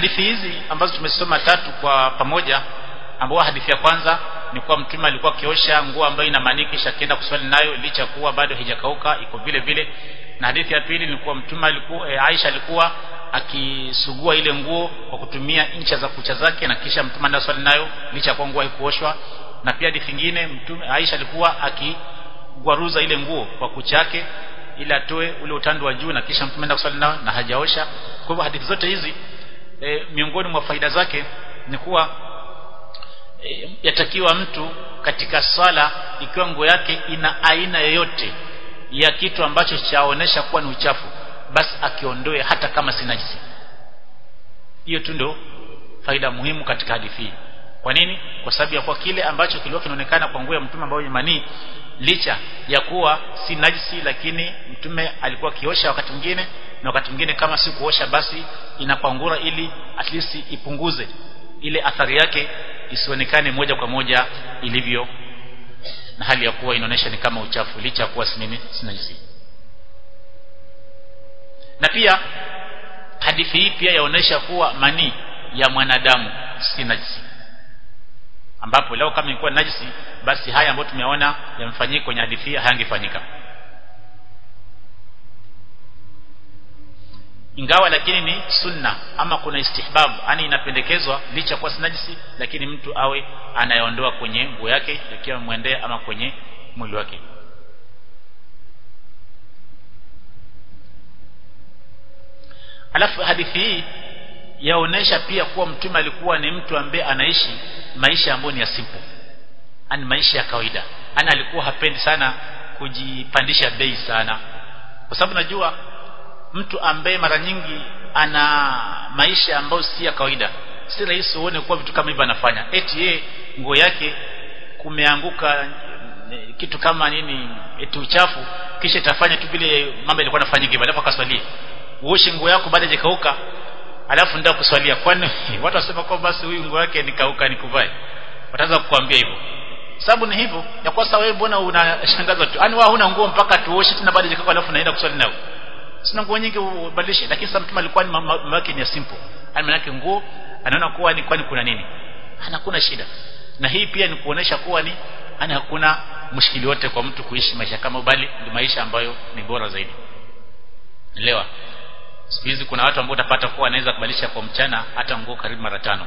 hadithi hizi ambazo tumesoma tatu kwa pamoja ambao hadithi ya kwanza ni kuwa mtume alikuwa akiosha nguo ambayo ina maniki kisha akienda kuswali nayo licha kuwa bado haijakauka iko vile vile na hadithi ya pili ni kuwa mtume alikuwa e, Aisha alikuwa akisugua ile nguo kwa kutumia ncha za kucha zake na kisha mtume anaenda swali nayo licha kuwa nguo haikuoshwa na pia hadithi nyingine mtume Aisha alikuwa akigwaruza ile nguo kwa kucha yake ili atoe ule utando wa juu na kisha mtume anaenda kuswali nayo na hajaosha kwa hivyo hadithi zote hizi e, miongoni mwa faida zake ni kuwa e, yatakiwa mtu katika swala ikiwa nguo yake ina aina yoyote ya kitu ambacho chaonesha kuwa ni uchafu basi akiondoe hata kama si najisi hiyo tu ndio faida muhimu katika hadithi hii kwa nini kwa sababu ya kwa kile ambacho kilikuwa kinaonekana kwa nguo ya mtume ambayo ni manii licha ya kuwa si najisi lakini mtume alikuwa kiosha wakati mwingine na wakati mwingine kama si kuosha basi inakwangura ili at least ipunguze ile athari yake isionekane moja kwa moja ilivyo na hali ya kuwa inaonyesha ni kama uchafu licha ya kuwa si nini si najisi na pia hadithi hii pia yaonesha kuwa manii ya mwanadamu si najisi ambapo leo kama ilikuwa najisi basi haya ambayo tumeona yamfanyika kwenye hadithi hii hayangefanyika ingawa lakini ni sunna ama kuna istihbab yani inapendekezwa licha kwa najisi lakini mtu awe anayeondoa kwenye nguo yake ikiwa mwendea ama kwenye mwili wake alafu hadithi hii yaonesha pia kuwa mtume alikuwa ni mtu ambaye anaishi maisha ambayo ni ya simple ani maisha ya kawaida ana alikuwa hapendi sana kujipandisha bei sana kwa sababu najua mtu ambaye mara nyingi ana maisha ambayo si ya kawaida si rahisi uone kuwa vitu kama hivyo anafanya eti yeye nguo yake kumeanguka kitu kama nini eti uchafu kisha itafanya tu vile mambo yalikuwa yanafanyika hivyo alafu akaswalia uoshe nguo yako baada hajakauka alafu ndio kuswalia kwani watu wasema kwa basi huyu nguo yake nikauka nikuvae wataanza kukuambia hivyo sababu ni hivyo ya kwa sababu wewe mbona unashangaza tu yani wewe huna nguo mpaka tuoshe tena baada hajakauka alafu naenda kuswali nao sina nguo nyingi ubadilishe lakini sasa mtume alikuwa ni mambo yake ni simple yani maana yake nguo anaona kuwa ni kwani kuna nini hana kuna shida na hii pia ni kuonesha kuwa ni yani hakuna mshikili wote kwa mtu kuishi maisha kama bali ni maisha ambayo ni bora zaidi elewa siku hizi kuna watu ambao utapata kuwa anaweza kubadilisha kwa mchana hata nguo karibu mara tano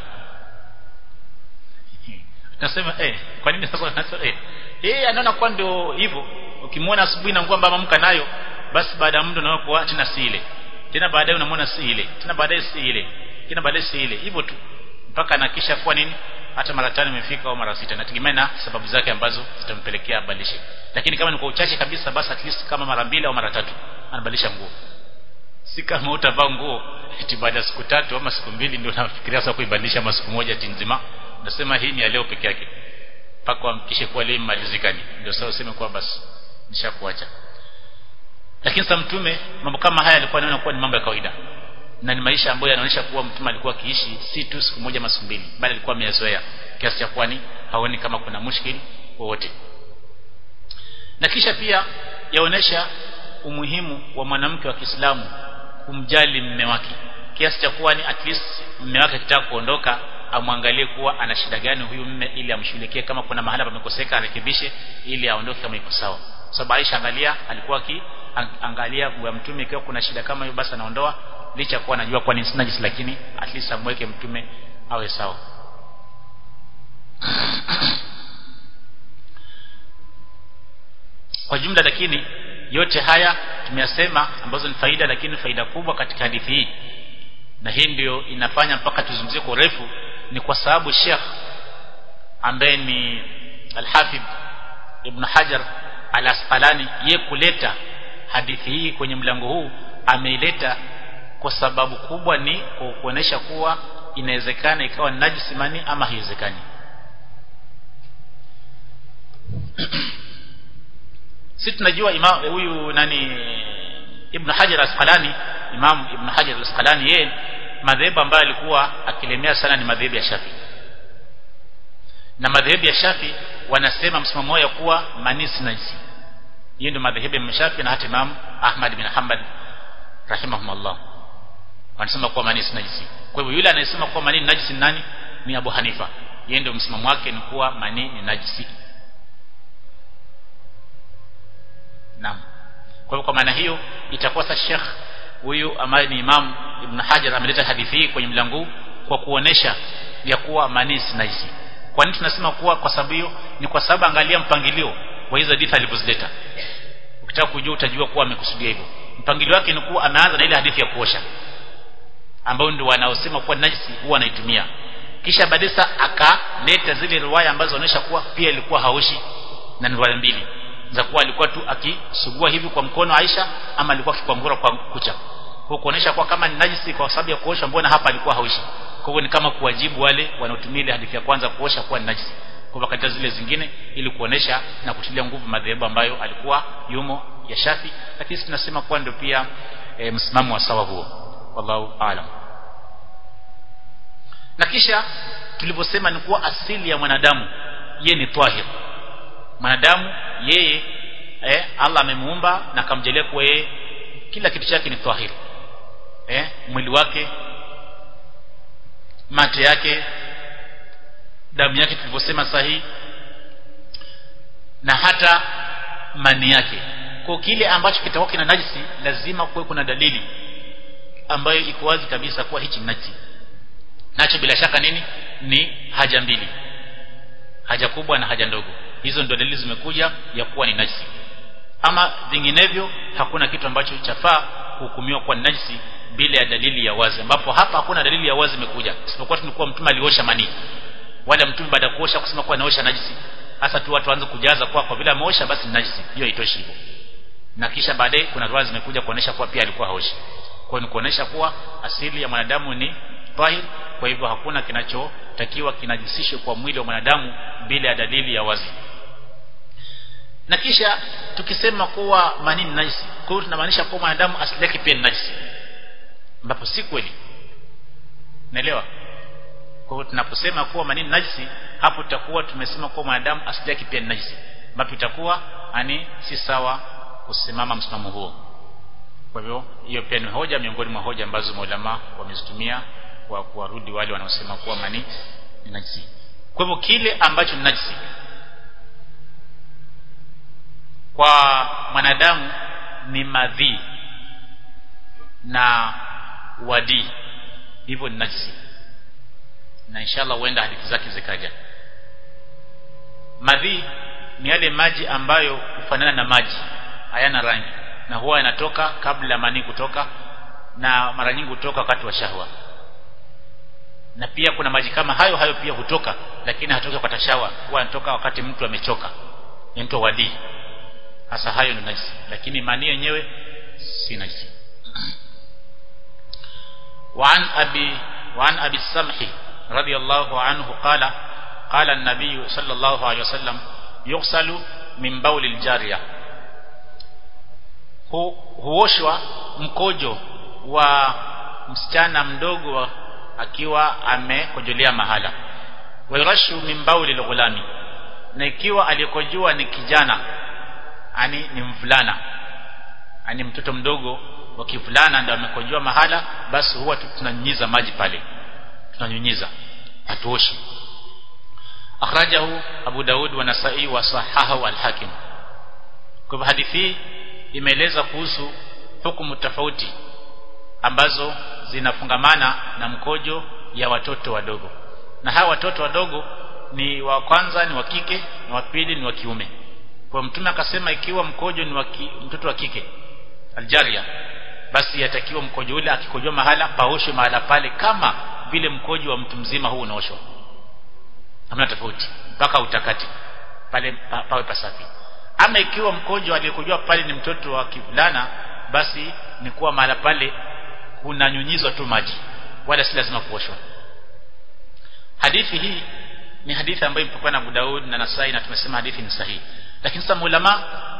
nasema eh kwa nini sasa nasema eh eh anaona kwa ndio hivyo ukimwona asubuhi na nguo ambayo amka nayo basi baada ya muda unaona kuwa tena si ile tena baadaye unamwona si ile tena baadaye si ile tena baadaye si ile hivyo tu mpaka anakisha kuwa nini hata mara tano imefika au mara sita nategemea na sababu zake ambazo zitampelekea abadilishe lakini kama ni kwa uchache kabisa basi at least kama mara mbili au mara tatu anabadilisha nguo si kama utavaa nguo eti baada ya siku tatu ama siku mbili ndio unafikiria sasa kuibadilisha ama siku moja ati nzima nasema hii ni ya leo peke yake mpaka amkishe kuwa leo imalizikani ndio sasa useme kwa basi nishakuacha lakini sasa mtume mambo kama haya alikuwa anaona kuwa ni mambo ya kawaida na ni maisha ambayo yanaonyesha kuwa mtume alikuwa akiishi si tu siku moja ama siku mbili bali alikuwa ameyazoea kiasi cha kwani haoni kama kuna mushkili wowote na kisha pia yaonesha umuhimu wa mwanamke wa Kiislamu kumjali mume wake kiasi cha kuwa ni at least mume wake akitaka kuondoka amwangalie kuwa ana shida gani huyu mume ili amshughulikie kama kuna mahala pamekoseka arekebishe ili aondoke kama iko sawa sababu Aisha angalia alikuwa aki angalia kwa mtume ikiwa kuna shida kama hiyo basi anaondoa licha kuwa anajua kwa ni najis lakini at least amweke mtume awe sawa kwa jumla lakini yote haya tumeyasema ambazo ni faida lakini faida kubwa katika hadithi hii na hii ndio inafanya mpaka tuzungumzie kwa urefu ni kwa sababu Sheikh ambaye ni Al-Hafidh Ibn Hajar Al-Asqalani ye kuleta hadithi hii kwenye mlango huu ameileta kwa sababu kubwa ni kwa kuonesha kuwa inawezekana ikawa najisi mani ama haiwezekani si tunajua imam huyu nani Ibn Hajar Asqalani Imam Ibn Hajar Asqalani yeye madhehebu ambayo alikuwa akilemea sana ni madhehebu ya Shafi na madhehebu ya Shafi wanasema msimamo wao kuwa mani si najisi hiyo ndio madhehebu ya Shafi na hata Imam Ahmad bin Hanbal rahimahumullah wanasema kuwa mani si najisi kwa hivyo yule anayesema kuwa manii ni najisi ni nani ni Abu Hanifa yeye ndio msimamo wake ni kuwa manii ni najisi naam kwa hivyo kwa maana hiyo itakuwa sasa Sheikh huyu ambaye ni Imam Ibn Hajar ameleta hadithi hii kwenye mlango huu kwa kuonesha ya kuwa manii si najisi kwa nini tunasema kuwa kwa sababu hiyo ni kwa sababu angalia mpangilio wa hizo hadithi alizozileta ukitaka kujua utajua kuwa amekusudia hivyo mpangilio wake ni kuwa ameanza na ile hadithi ya kuosha ambao ndio wanaosema kuwa najisi huwa anaitumia kisha baadaye akaleta zile riwaya ambazo zinaonyesha kuwa pia ilikuwa haoshi na ni riwaya mbili za kuwa alikuwa tu akisugua hivi kwa mkono Aisha ama alikuwa akikwangura kwa kucha kwa kuonesha kuwa kama ni najisi kwa sababu ya kuosha mbona hapa alikuwa haoshi kwa hivyo ni kama kuwajibu wale wanaotumia ile hadithi ya kwanza kuosha kuwa ni najisi kwa hivyo katika zile zingine ili kuonesha na kutilia nguvu madhehebu ambayo alikuwa yumo ya Shafi lakini sisi tunasema kuwa ndio pia e, msimamo wa sawa huo wallahu aalam na kisha tulivyosema ni kuwa asili ya mwanadamu ye ni tahir mwanadamu yeye eh, Allah amemuumba na akamjalia kuwa yeye kila kitu chake ni tahir eh, mwili wake mate yake damu yake tulivyosema sahihi na hata mani yake kwa kile ambacho kitakuwa kina najisi lazima kuwe kuna dalili ambayo iko wazi kabisa kuwa hichi najisi nacho bila shaka nini ni haja mbili haja kubwa na haja ndogo hizo ndio dalili zimekuja ya kuwa ni najisi ama vinginevyo hakuna kitu ambacho chafaa kuhukumiwa kuwa ni najisi bila ya dalili ya wazi ambapo hapa hakuna dalili ya wazi imekuja isipokuwa tulikuwa mtume aliosha manii wala mtume baada ya kuosha kusema kuwa anaosha najisi hasa tu watu waanze kujaza kwa kwa vile ameosha basi ni najisi hiyo haitoshi hivyo na kisha baadaye kuna riwaya zimekuja kuonesha kuwa pia alikuwa haoshi kwa ni kuonesha kuwa asili ya mwanadamu ni tahir kwa hivyo hakuna kinachotakiwa kinajisishwe kwa mwili wa mwanadamu bila ya dalili ya wazi na kisha tukisema kuwa manii ni najisi kwa hiyo tunamaanisha kuwa mwanadamu asili yake pia ni najisi ambapo si kweli naelewa kwa hiyo tunaposema kuwa manii ni najisi hapo tutakuwa tumesema kuwa mwanadamu asili yake pia ni najisi ambapo itakuwa ani si sawa kusimama msimamo huo kwa hivyo hiyo pia ni hoja miongoni mwa hoja ambazo maulama wamezitumia kwa kuwarudi wale wanaosema kuwa mani ni najisi kwa hivyo kile ambacho ni najisi kwa mwanadamu ni madhi na wadi hivyo ni najisi na inshallah huenda hadithi zake zikaja madhi ni yale maji ambayo hufanana na maji hayana rangi na huwa yanatoka kabla manii kutoka na mara nyingi hutoka wakati wa shahwa na pia kuna maji kama hayo hayo pia hutoka lakini hatoki kwa tashawa huwa yanatoka wakati mtu amechoka inaitwa wadi hasa hayo ni najisi lakini manii yenyewe si najisi وعن أبي وعن أبي السمح رضي الله عنه قال قال النبي صلى الله عليه وسلم يغسل من بول الجارية huoshwa mkojo wa msichana mdogo akiwa amekojolea mahala wairashu min bauli lghulami na ikiwa aliyekojua ni kijana ani ni mvulana ani mtoto mdogo wa kivulana ndio amekojoa mahala basi huwa tunanyunyiza maji pale tunanyunyiza hatuoshi akhrajahu Abu Daud wa Nasai wa sahahu al-Hakim kwa hadithi hii imeeleza kuhusu hukumu tofauti ambazo zinafungamana na mkojo ya watoto wadogo na hawa watoto wadogo ni wa kwanza ni wa kike na wa pili ni wa kiume kwa mtume akasema ikiwa mkojo ni wa mtoto wa kike aljaria basi yatakiwa mkojo ule akikojoa mahala paoshwe mahala pale kama vile mkojo wa mtu mzima huu unaoshwa hamna tofauti mpaka utakati pale pa, pawe pasafi ama ikiwa mkojo aliyekojoa pale ni mtoto wa kivulana basi ni kuwa mahala pale kunanyunyizwa tu maji wala si lazima kuoshwa hadithi hii ni hadithi ambayo imepokea na Abu Daud na Nasai na tumesema hadithi ni sahihi lakini sasa maulama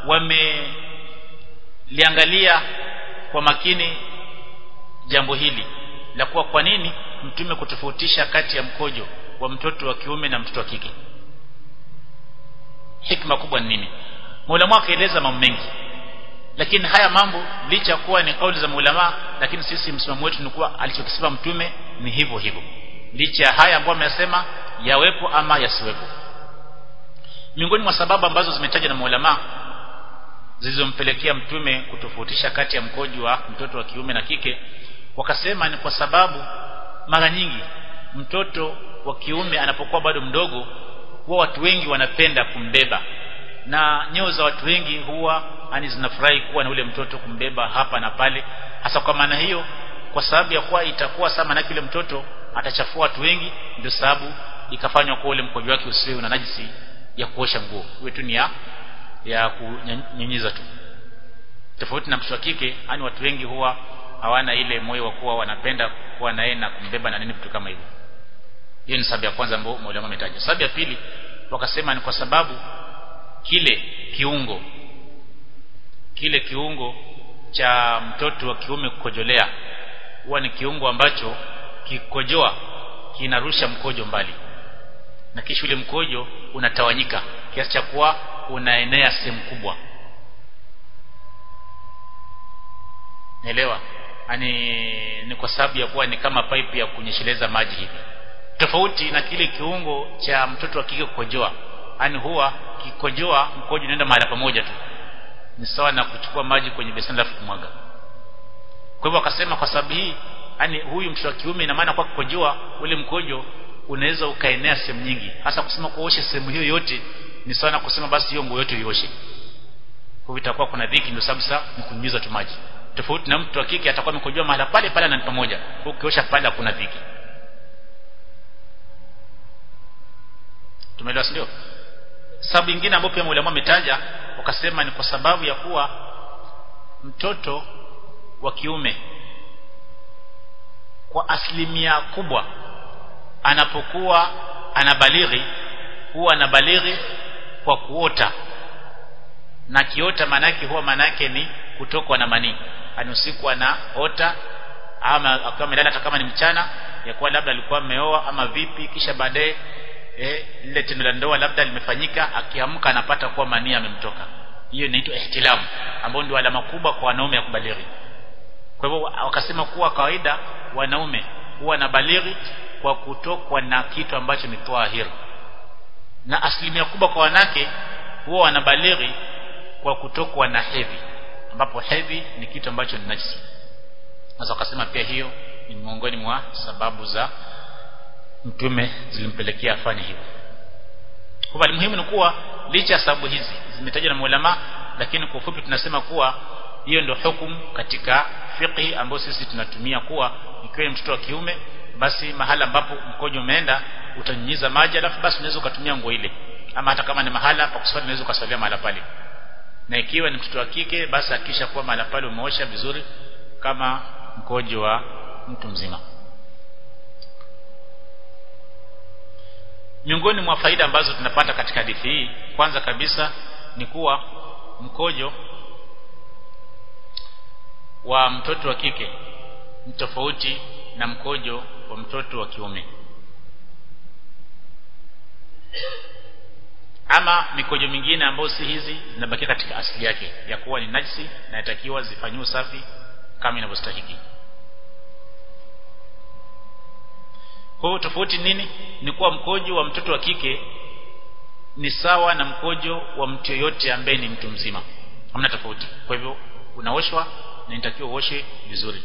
wameliangalia kwa makini jambo hili la kuwa kwa nini mtume kutofautisha kati ya mkojo wa mtoto wa kiume na mtoto wa kike hikma kubwa ni nini Mola mwaka eleza mambo mengi lakini haya mambo licha kuwa ni kauli za maulama lakini sisi msimamo wetu ni kuwa alichokisema mtume ni hivyo hivyo licha ya haya ambayo amesema yawepo ama yasiwepo miongoni mwa sababu ambazo zimetajwa na maulama zilizompelekea mtume kutofautisha kati ya mkojo wa mtoto wa kiume na kike wakasema ni kwa sababu mara nyingi mtoto wa kiume anapokuwa bado mdogo huwa watu wengi wanapenda kumbeba na nyeo za watu wengi huwa ani zinafurahi kuwa na ule mtoto kumbeba hapa na pale hasa kwa maana hiyo kwa sababu ya kuwa itakuwa sama na kile mtoto atachafua watu wengi ndio sababu ikafanywa kwa ule mkojo wake usiwe una najisi ya kuosha nguo iwe tu ni ya ya kunyunyiza tu tofauti na mtoto wa kike yani watu wengi huwa hawana ile moyo wa kuwa wanapenda kuwa naye na kumbeba na nini vitu kama hivyo hiyo ni sababu ya kwanza ambayo mwalimu ametaja sababu ya pili wakasema ni kwa sababu kile kiungo kile kiungo cha mtoto wa kiume kukojolea huwa ni kiungo ambacho kikojoa kinarusha mkojo mbali na kisha ule mkojo unatawanyika kiasi cha kuwa unaenea sehemu kubwa naelewa yani ni kwa sababu ya kuwa ni kama pipe ya kunyesheleza maji hivi tofauti na kile kiungo cha mtoto wa kike kukojoa yani huwa kikojoa mkojo unaenda mahali pamoja tu ni sawa na kuchukua maji kwenye beseni alafu kumwaga kwa hivyo akasema kwa sababu hii yani huyu mtoto wa kiume ina maana kwa kukojoa ule mkojo unaweza ukaenea sehemu nyingi hasa kusema kuoshe sehemu hiyo yote ni sawa na kusema basi hiyo nguo yote ioshe kwa hivyo itakuwa kuna dhiki ndio sababu sasa ni kunyunyiza tu maji tofauti na mtu wa kike atakuwa amekojoa mahala pale pale na pamoja ukiosha pale hakuna dhiki tumeelewa ndio sababu nyingine ambayo pia mwalimu ametaja wakasema ni kwa sababu ya kuwa mtoto wa kiume kwa asilimia kubwa anapokuwa anabalighi huwa anabalighi kwa kuota na kiota manake huwa manake ni kutokwa na manii ani usiku anaota ama akiwa amelala hata kama ni mchana ya kuwa labda alikuwa ameoa ama vipi kisha baadaye eh, lile tendo la ndoa labda limefanyika akiamka anapata kuwa manii amemtoka hiyo inaitwa ihtilamu ambayo ndio alama kubwa kwa wanaume ya kubalighi kwa hivyo wakasema kuwa kawaida wanaume huwa na balighi kwa kutokwa na kitu ambacho ni tahir na asilimia kubwa kwa wanawake huwa wanabalighi kwa kutokwa na hedhi ambapo hedhi ni kitu ambacho ni najisi sasa wakasema pia hiyo ni miongoni mwa sababu za mtume zilimpelekea afanye hivyo kwa muhimu ni kuwa licha ya sababu hizi zimetajwa na maulama lakini kwa ufupi tunasema kuwa hiyo ndio hukumu katika fiqhi ambayo sisi tunatumia kuwa ikiwa mtoto wa kiume basi mahala ambapo mkojo umeenda utanyunyiza maji alafu basi unaweza ukatumia nguo ile ama hata kama ni mahala pa kuswali unaweza ukasalia mahala pale na ikiwa ni mtoto wa kike basi hakisha kuwa mahala pale umeosha vizuri kama mkojo wa mtu mzima miongoni mwa faida ambazo tunapata katika hadithi hii kwanza kabisa ni kuwa mkojo wa mtoto wa kike ni tofauti na mkojo wa mtoto wa kiume ama mikojo mingine ambayo si hizi zinabakia katika asili yake ya kuwa ni najisi na yatakiwa zifanyiwe usafi kama inavyostahili kwa hiyo tofauti nini ni kuwa mkojo wa mtoto wa kike ni sawa na mkojo wa mtu yoyote ambaye ni mtu mzima hamna tofauti kwa hivyo unaoshwa na inatakiwa uoshe vizuri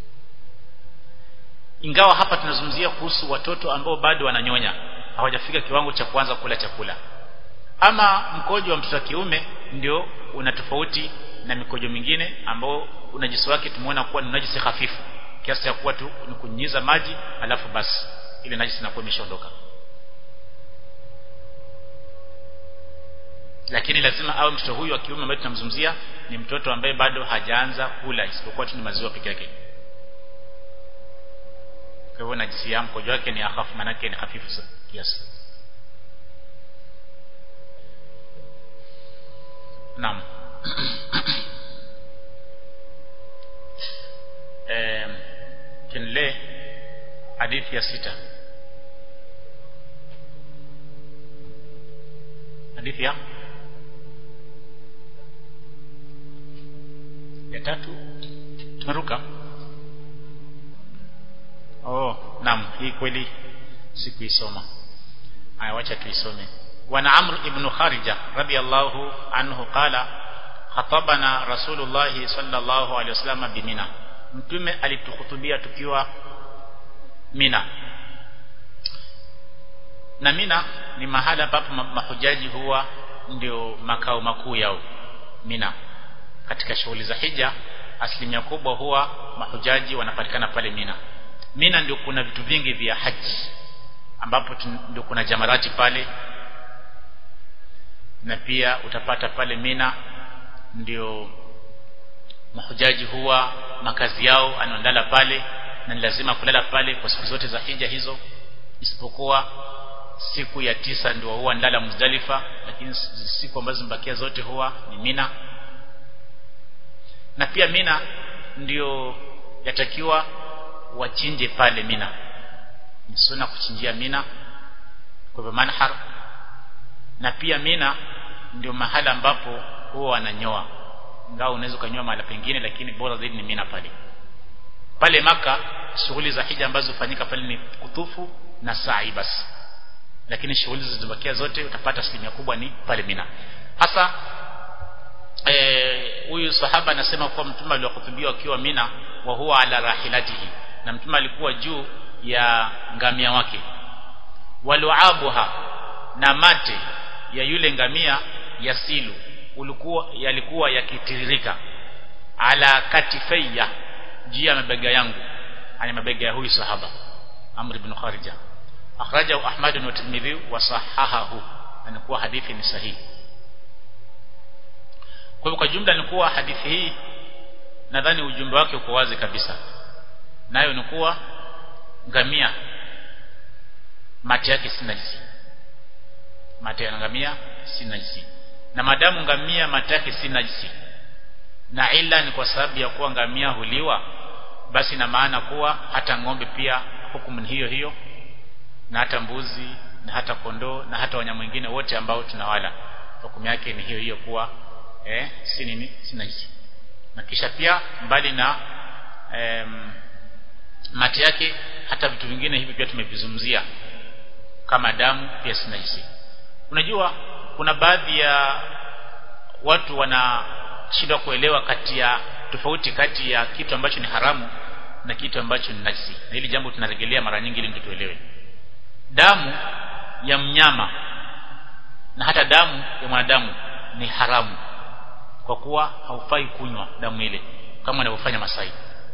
ingawa hapa tunazungumzia kuhusu watoto ambao bado wananyonya hawajafika kiwango cha kuanza kula chakula ama mkojo wa mtoto wa kiume ndio una tofauti na mikojo mingine ambao unajisi wake tumeona kuwa ni najisi hafifu kiasi cha kuwa tu ni kunyunyiza maji alafu basi ile najisi inakuwa imeshaondoka lakini lazima awe mtoto huyu wa kiume ambaye tunamzungumzia ni mtoto ambaye bado hajaanza kula isipokuwa tu ni maziwa peke yake kwa hivyo najisi ya mkojo wake ni hafifu manake ni hafifu kiasi naam eh tuendelee hadithi ya sita hadithi ya ya tatu tumeruka oh naam hii kweli sikuisoma haya wacha tuisome wana amr ibn kharija radiyallahu anhu qala khatabana rasulullah sallallahu alaihi wasallam bimina mtume alitukhutubia tukiwa mina na mina ni mahala ambapo mahujaji huwa ndio makao makuu yao mina katika shughuli za hija asilimia kubwa huwa mahujaji wanapatikana pale mina mina ndio kuna vitu vingi vya haji ambapo ndio kuna jamarati pale na pia utapata pale mina ndio mahujaji huwa makazi yao anaondala pale na ni lazima kulala pale kwa siku zote za hija hizo isipokuwa siku ya tisa ndio huwa ndala Muzdalifa lakini siku ambazo zimebakia zote huwa ni Mina na pia Mina ndio yatakiwa wachinje pale Mina ni sunna kuchinjia Mina kwa hivyo manhar na pia Mina ndio mahala ambapo huwa wananyoa ingawa unaweza kunyoa mahali pengine lakini bora zaidi ni Mina pale pale maka shughuli za hija ambazo hufanyika pale ni kutufu na sa'i basi lakini shughuli zilizobakia zote utapata asilimia kubwa ni pale Mina hasa huyu e, sahaba anasema kuwa mtume aliwahutubia akiwa Mina wa huwa ala rahilatihi na mtume alikuwa juu ya ngamia wake waluabuha na mate ya yule ngamia yasilu ulikuwa yalikuwa yakitiririka ala katifayya juu ya mabega yangu ani mabega ya huyu sahaba Amr ibn Kharija akhrajahu Ahmad wa Tirmidhi wa sahahahu anakuwa hadithi ni sahihi kwa hivyo kwa jumla ni kuwa hadithi hii nadhani ujumbe wake uko wazi kabisa nayo ni kuwa ngamia mate yake si najisi mate ya ngamia si najisi na madamu ngamia mate yake si najisi na ila ni kwa sababu ya kuwa ngamia huliwa basi na maana kuwa hata ng'ombe pia hukumu ni hiyo hiyo na hata mbuzi na hata kondoo na hata wanyama wengine wote ambao tunawala hukumu yake ni hiyo hiyo kuwa eh, si nini si najisi na kisha pia mbali na em, mate yake hata vitu vingine hivi pia tumevizungumzia kama damu pia si najisi unajua kuna baadhi ya watu wanashindwa kuelewa kati ya tofauti kati ya kitu ambacho ni haramu na kitu ambacho ni najisi na hili jambo tunarejelea mara nyingi ili tuelewe damu ya mnyama na hata damu ya mwanadamu ni haramu kwa kuwa haufai kunywa damu ile kama wanavyofanya Masai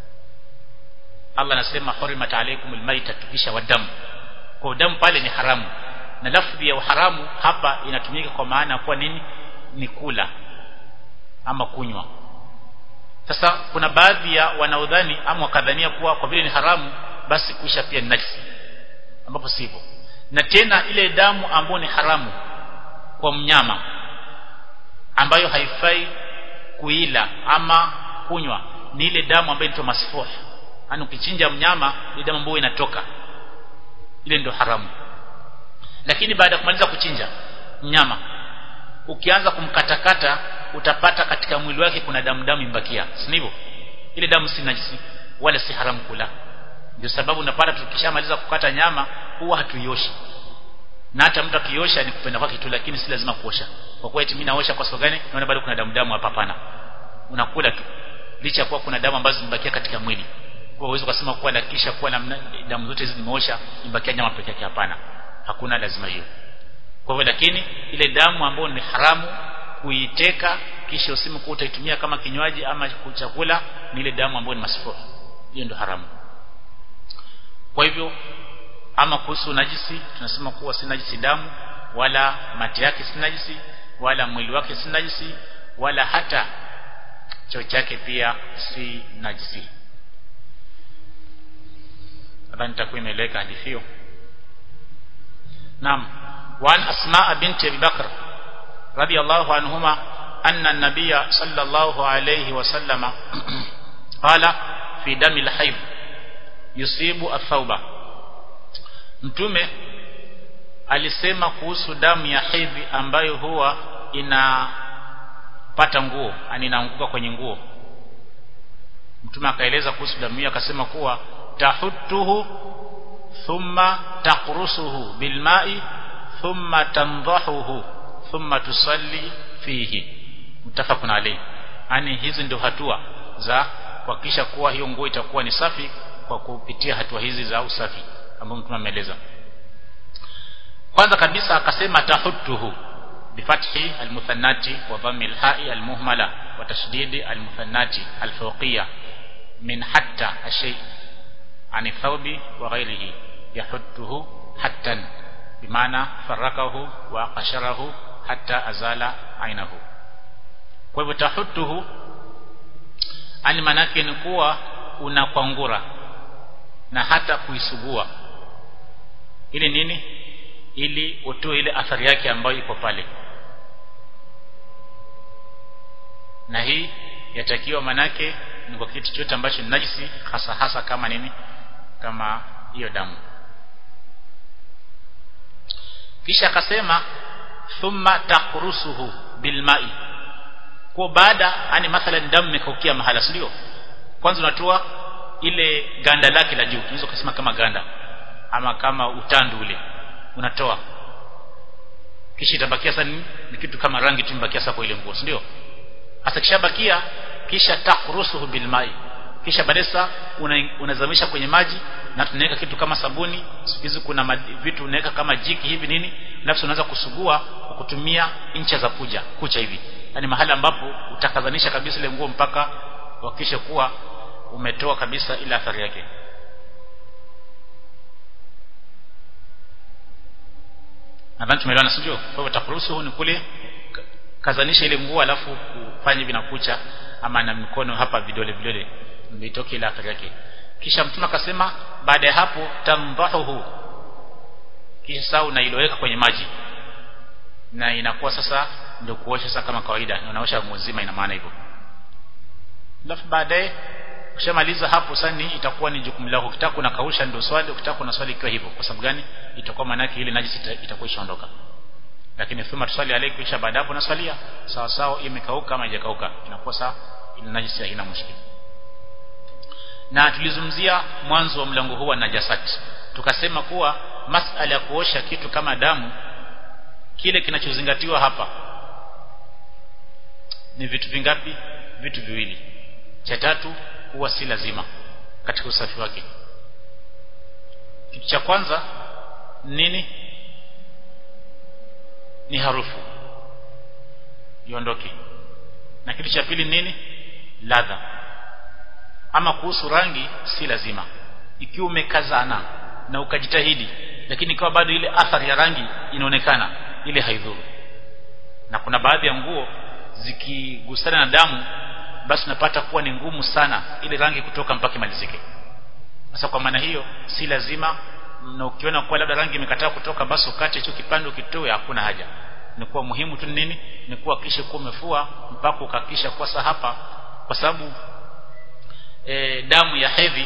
Allah anasema hurimat alaykum almaita tukisha wadamu kwa damu pale ni haramu na lafdhi ya uharamu hapa inatumika kwa maana kuwa nini ni kula ama kunywa sasa kuna baadhi ya wanaodhani ama wakadhania kuwa kwa vile ni haramu basi kuisha pia ni najisi ambapo sivyo na tena ile damu ambayo ni haramu kwa mnyama ambayo haifai kuila ama kunywa ni ile damu ambayo inaitwa masfuh yani ukichinja mnyama ile damu ambayo inatoka ile ndio haramu lakini baada ya kumaliza kuchinja mnyama ukianza kumkatakata utapata katika mwili wake kuna damu damu imbakia si hivyo ile damu si najisi wala si haramu kula ndio sababu unapata tukishamaliza kukata nyama huwa hatuioshi na hata mtu akiosha ni kupenda kwake tu lakini si lazima kuosha kwa kuwa eti mimi naosha kwa sababu gani naona bado kuna damu damu hapa hapana unakula tu licha kuwa kuna damu ambazo zimebakia katika mwili kwa uwezo kusema kuwa na kisha kuwa na damu zote hizi zimeosha imbakia nyama pekee yake hapana hakuna lazima hiyo kwa hivyo lakini ile damu ambayo ni haramu kuiteka kisha usimu kuwa utaitumia kama kinywaji ama chakula ni ile damu ambayo ni masfuha hiyo ndio haramu kwa hivyo ama kuhusu najisi tunasema kuwa si najisi damu wala mate yake si najisi wala mwili wake si najisi wala hata choo chake pia si najisi nadhani nitakuwa imeeleweka hadithi hiyo naam وعن أسماء بنت أبي بكر رضي الله عنهما أن النبي صلى الله عليه وسلم قال في دم الحيض يصيب الثوبة mtume alisema kuhusu damu ya hedhi ambayo huwa inapata nguo yani inaanguka kwenye nguo mtume akaeleza kuhusu damu hiyo akasema kuwa tahuttuhu thumma taqrusuhu bilma'i thumma tandahuhu thumma tusalli fihi mutafaqun alayhi yani hizi ndio hatua za kuhakikisha kuwa hiyo nguo itakuwa ni safi kwa kupitia hatua hizi za usafi ambazo mtume ameeleza kwanza kabisa akasema tahuttuhu bifathi almuthannati wa dhammi alha'i almuhmala wa tashdidi almuthannati alfawqiyya min hatta ashay ani thawbi wa ghayrihi yahuttuhu hattan bimaana farakahu wa qasharahu hatta azala ainahu kwa hivyo tahuttuhu ani manake ni kuwa unakwangura na hata kuisugua ili nini ili utoe ile athari yake ambayo iko pale na hii yatakiwa manake ni kwa kitu chote ambacho ni najisi hasa hasa kama nini kama hiyo damu kisha akasema thumma taqrusuhu bilma'i kwa baada yani mathalan damu imekaukia mahala si ndio kwanza unatoa ile ganda lake la juu unaweza kusema kama ganda ama kama utandu ule unatoa kisha itabakia sasa ni kitu kama rangi tu imebakia sasa kwa ile nguo si ndio hasa kishabakia kisha taqrusuhu bilma'i kisha badesa unazamisha una kwenye maji na tunaweka kitu kama sabuni siku hizi kuna vitu unaweka kama jiki hivi nini nafsi unaweza kusugua kwa kutumia incha za kuja kucha hivi yani mahali ambapo utakazanisha kabisa ile nguo mpaka uhakikishe kuwa umetoa kabisa ile athari yake nadhani tumeelewana sio kwa hivyo takuruhusu ni kule kazanisha ile nguo alafu kufanya hivi na kucha ama na mikono hapa vidole vidole ndio itoke ile athari yake kisha mtume akasema baada ya hapo tamdahuhu kisha sasa unailoweka kwenye maji na inakuwa sasa ndio kuosha sasa kama kawaida unaosha mzima ina maana hivyo alafu baadaye ukishamaliza hapo sasa itakuwa ni jukumu lako ukitaka unakausha ndio swali ukitaka una swali ikiwa hivyo kwa sababu gani itakuwa maana yake ile najisi itakuwa ishaondoka lakini thumma tusali alayhi kisha baada hapo unaswalia sawa sawa imekauka ama haijakauka inakuwa sawa ile najisi haina mushkili na tulizungumzia mwanzo wa mlango huu wa najasati tukasema kuwa masala ya kuosha kitu kama damu kile kinachozingatiwa hapa ni vitu vingapi vitu viwili cha tatu huwa si lazima katika usafi wake kitu cha kwanza nini ni harufu iondoke na kitu cha pili nini ladha ama kuhusu rangi si lazima ikiwa umekazana na ukajitahidi lakini ikiwa bado ile athari ya rangi inaonekana ile haidhuru na kuna baadhi ya nguo zikigusana na damu basi unapata kuwa ni ngumu sana ile rangi kutoka mpaka imalizike sasa kwa maana hiyo si lazima na ukiona kuwa labda rangi imekataa kutoka basi ukate hicho kipande ukitoe hakuna haja ni kuwa muhimu tu nini ni kuwa kisha kuwa umefua mpaka ukakisha kwa sasa hapa kwa sababu e, damu ya hedhi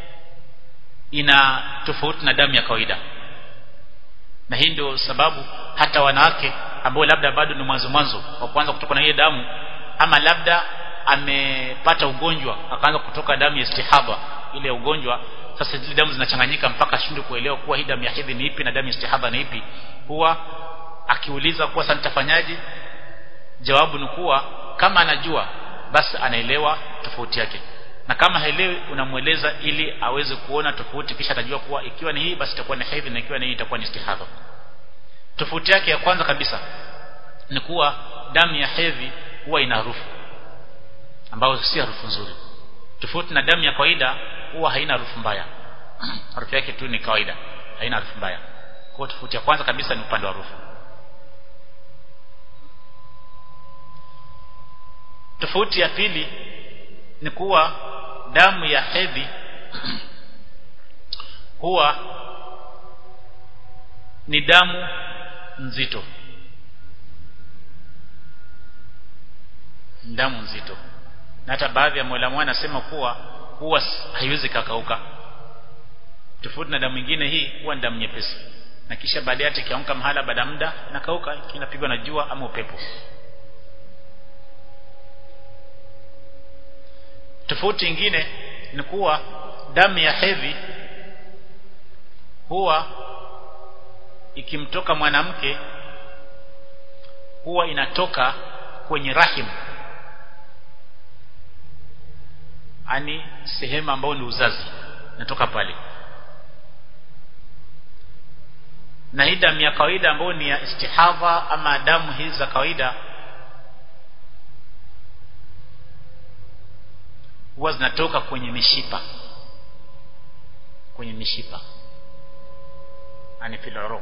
ina tofauti na damu ya kawaida na hii ndio sababu hata wanawake ambao labda bado ni mwanzo mwanzo wa kuanza kutoka na ile damu ama labda amepata ugonjwa akaanza kutoka damu ya istihaba ile ugonjwa sasa zile damu zinachanganyika mpaka ashindwe kuelewa kuwa hii damu ya hedhi ni ipi na damu ya istihaba ni ipi huwa akiuliza kuwa sasa nitafanyaje jawabu ni kuwa kama anajua basi anaelewa tofauti yake na kama haelewi unamweleza ili aweze kuona tofauti kisha atajua kuwa ikiwa ni hii basi itakuwa ni hedhi na ikiwa ni hii itakuwa ni istihadha tofauti yake ya kwanza kabisa ni kuwa damu ya hedhi huwa ina harufu ambayo si harufu nzuri tofauti na damu ya kawaida huwa haina harufu mbaya harufu yake tu ni kawaida haina harufu mbaya kwa tofauti ya kwanza kabisa ni upande wa harufu tofauti ya pili ni kuwa damu ya hedhi huwa ni damu nzito damu nzito na hata baadhi ya mwalimu anasema kuwa huwa haiwezi kakauka tofauti na damu nyingine hii huwa ni damu nyepesi na kisha baadaye hata ikiamka mahala baada muda inakauka kinapigwa na jua ama upepo tofauti nyingine ni kuwa damu ya hedhi huwa ikimtoka mwanamke huwa inatoka kwenye rahim ani sehemu ambayo ni uzazi inatoka pale na hii damu ya kawaida ambayo ni ya istihadha ama damu hizi za kawaida huwa zinatoka kwenye mishipa kwenye mishipa ani fil uruq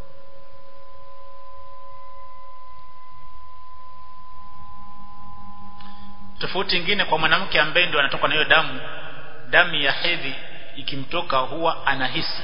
tofauti nyingine kwa mwanamke ambaye ndio anatoka na hiyo damu damu ya hedhi ikimtoka huwa anahisi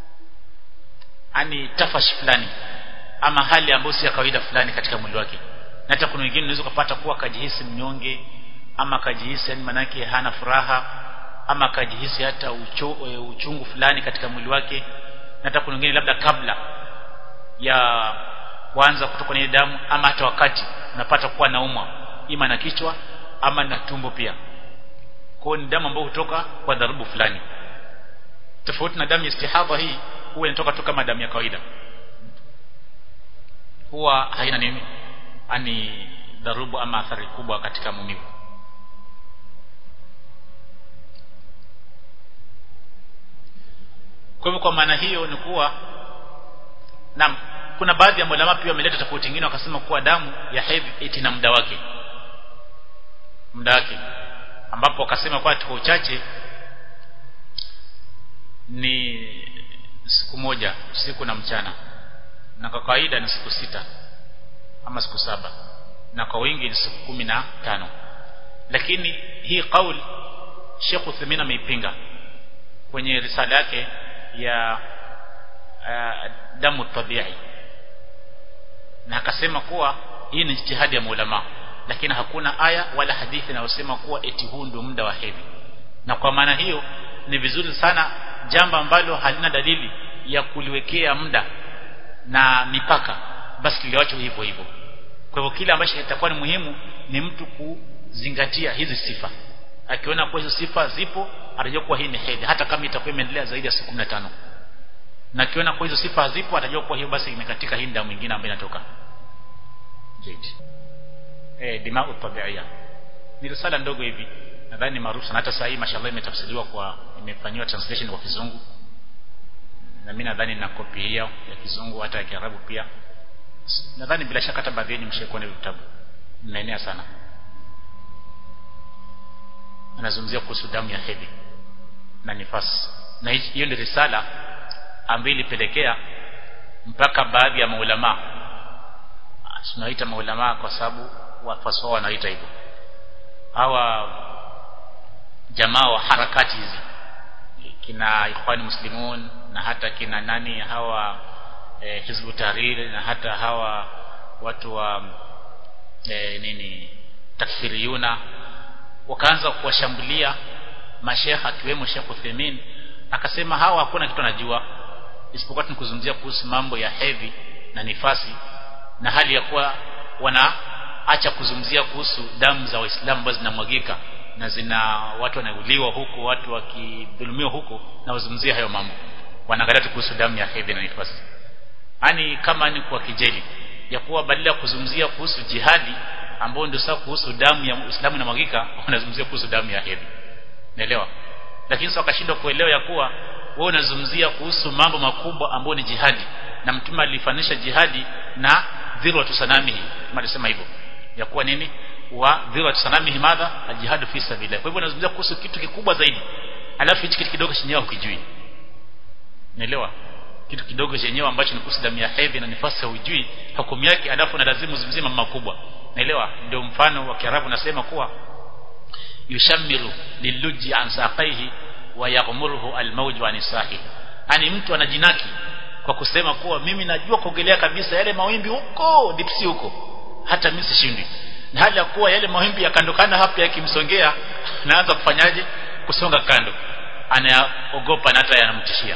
ani tafash fulani ama hali ambayo si ya kawaida fulani katika mwili wake na hata kuna wengine unaweza kupata kuwa akajihisi mnyonge ama akajihisi yani manake hana furaha ama akajihisi hata ucho, uchungu fulani katika mwili wake na hata kuna wengine labda kabla ya kuanza kutoka na damu ama hata wakati unapata kuwa naumwa ima na kichwa ama na tumbo pia kwa ni damu ambayo hutoka kwa dharubu fulani tofauti na damu ya istihadha hii huwa inatoka tu kama damu ya kawaida huwa haina nini ani dharubu ama athari kubwa katika maumivu kwa hivyo kwa maana hiyo ni kuwa na kuna baadhi ya ulama pia wameleta tofauti nyingine wakasema kuwa damu ya hedhi eti na muda wake muda wake ambapo wakasema kwa kwa uchache ni siku moja usiku na mchana na kwa kawaida ni siku sita ama siku saba na kwa wingi ni siku kumi na tano lakini hii kauli Sheikh Uthaymeen ameipinga kwenye risala yake ya uh, damu tabi'i na akasema kuwa hii ni jitihadi ya maulama lakini hakuna aya wala hadithi inayosema kuwa eti huu ndio muda wa hedhi na kwa maana hiyo ni vizuri sana jambo ambalo halina dalili ya kuliwekea muda na mipaka basi liwachwe hivyo hivyo kwa hivyo kile ambacho kitakuwa ni muhimu ni mtu kuzingatia hizi sifa akiona kwa hizo sifa zipo atajua kuwa hii ni hedhi hata kama itakuwa imeendelea zaidi ya siku 15 na akiona kwa hizo sifa zipo atajua kuwa hiyo basi imekatika hii damu nyingine ambayo inatoka jeti eh dimau tabiia ni risala ndogo hivi nadhani maarufu sana hata sasa hii mashallah imetafsiriwa kwa imefanywa translation kwa kizungu na mimi nadhani na kopi hiyo ya kizungu hata ya kiarabu pia nadhani bila shaka hata baadhi yenu mshaikuwa na vitabu mnaenea sana anazungumzia kuhusu damu ya hedhi na nifasi na hiyo ndio risala ambayo ilipelekea mpaka baadhi ya maulama tunaita maulama kwa sababu wafasi wao wanaita hivyo hawa jamaa wa harakati hizi kina ikhwani muslimun na hata kina nani hawa eh, hizbu tahrir na hata hawa watu wa eh, nini takfiriyuna wakaanza kuwashambulia mashekha akiwemo Sheikh Uthaymeen akasema hawa hakuna kitu anajua isipokuwa tunakuzungumzia kuhusu mambo ya hedhi na nifasi na hali ya kuwa wanaacha kuzungumzia kuhusu damu za waislamu ambazo zinamwagika na zina watu wanauliwa huko watu wakidhulumiwa huko na wazungumzia hayo mambo wanaangalia tu kuhusu damu ya hedhi na nifasi yani kama ni kwa kijeli ya kuwa badala ya kuzungumzia kuhusu jihadi ambao ndio sasa kuhusu damu ya Uislamu na mwagika wanazungumzia kuhusu damu ya hedhi naelewa lakini sasa wakashindwa kuelewa ya kuwa wewe unazungumzia kuhusu mambo makubwa ambayo ni jihadi na mtume alifanisha jihadi na dhirwa tusanamihi kama alisema hivyo ya kuwa nini wa dhirwa tusanamihi madha aljihadu fi sabilillah kwa hivyo unazungumzia kuhusu kitu kikubwa zaidi alafu hichi kitu kidogo chenyewe hukijui naelewa kitu kidogo chenyewe ambacho ni kuhusu damu ya hedhi na nifasi hujui hukumu yake alafu na lazima uzungumzie mambo makubwa naelewa ndio mfano wa Kiarabu nasema kuwa yushamiru liluji an saqaihi wa yaghmuruhu almawju an sahi yani mtu anajinaki kwa kusema kuwa mimi najua kuogelea kabisa yale mawimbi huko dipsi huko hata mimi sishindi na hali ya kuwa yale mawimbi ya kando kando hapa yakimsongea naanza kufanyaje kusonga kando anaogopa na hata yanamtishia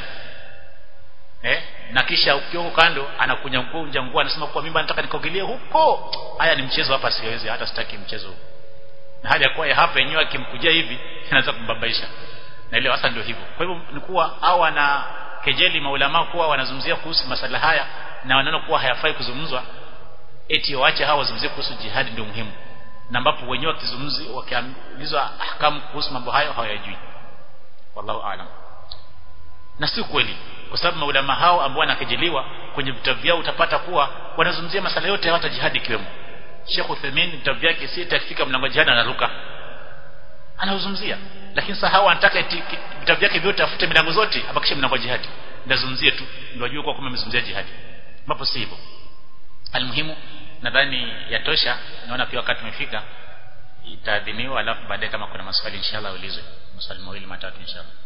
eh na kisha ukiwa kando anakunya kunja nguo anasema kwa mimi nataka nikaogelee huko haya ni mchezo hapa siwezi hata sitaki mchezo huu na hali ya kuwa hapa yenyewe akimkujia hivi inaweza kumbabaisha na ile hasa ndio hivyo kwa hivyo ni kuwa au wana kejeli maulama kuwa wanazungumzia kuhusu masala haya na wanaona kuwa hayafai kuzungumzwa eti waache hawa wazungumzie kuhusu jihadi ndio muhimu na ambapo wenyewe wakizungumzi wakiambilizwa ahkamu kuhusu mambo hayo hawayajui wallahu aalam na si kweli kwa sababu maulama hao ambao wanakejeliwa kwenye vitabu vyao utapata kuwa wanazungumzia masala yote hata jihadi ikiwemo Sheikh Uthaymeen vitabu vyake si itakifika mlango jihadi anaruka anauzungumzia lakini sasa hawa wanataka vitabu vyake vyote afute milango zote abakishe mlango jihadi ndazungumzie tu ndio wajue kwa kumbe amezungumzia jihadi ambapo si hivyo almuhimu nadhani yatosha naona pia wakati umefika itaadhiniwa alafu baadaye kama kuna maswali inshallah ulizwe maswali mawili matatu inshallah